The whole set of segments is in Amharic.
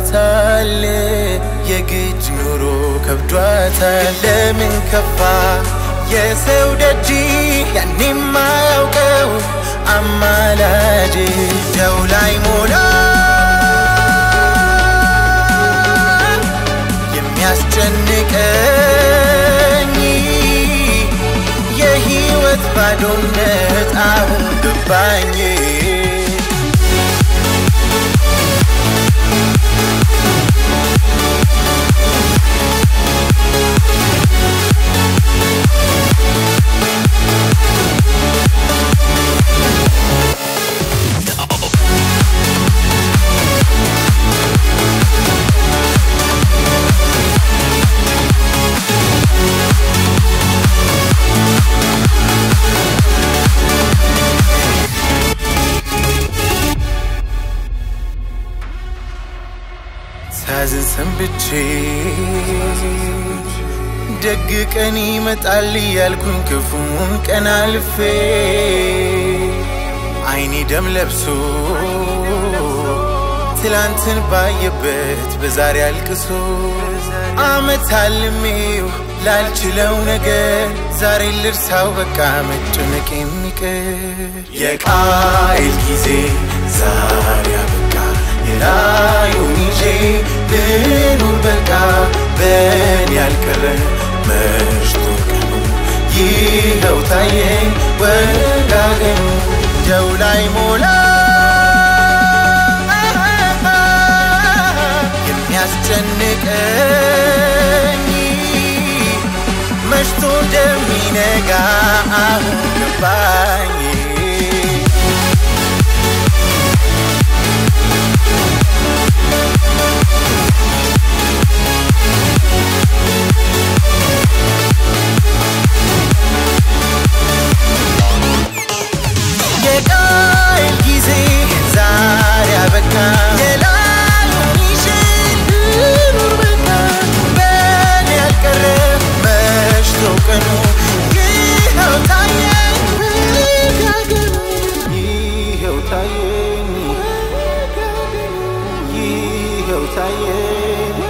ገብቷታል የግድ ኑሮ ከብዷታል ለምን ከፋ የሰው ደጅ ያኔ ማያውቀው አማላጅ ደው ላይ ሞላ የሚያስጨንቀኝ የህይወት ባዶነት አሁን ገባኝ ሳዝን ሰንብቼ ደግ ቀን ይመጣል እያልኩኝ ክፉን ቀን አልፌ አይኔ ደም ለብሶ ትላንትን ባየበት በዛሬ አልቅሶ አመት አልሜው ላልችለው ነገር ዛሬ ልርሳው በቃ መጨነቅ የሚቀር የቃይል ጊዜ ዛሬ አበቃ የላዩን ይዤ ልኑር በቃ በኔ ያልቀረ መሽቶ ቀኑ ይኸው ታየኝ ወጋገኑ ደው ላይ ሞላ የሚያስጨንቀኝ መሽቶ እንደሚነጋ አሁን ገባኝ የቃል ጊዜ ዛሬ አበቃ የላዩን ይዤ ልኑር በቃ በኔ ያልቀረ መሽቶ ቀኑ ይኸው ታየኝ ወጋገኑ ይኸው ታየኝ ይኸው ታየኝ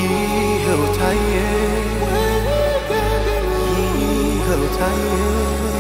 ይኸው ታየኝ ይኸው ታየኝ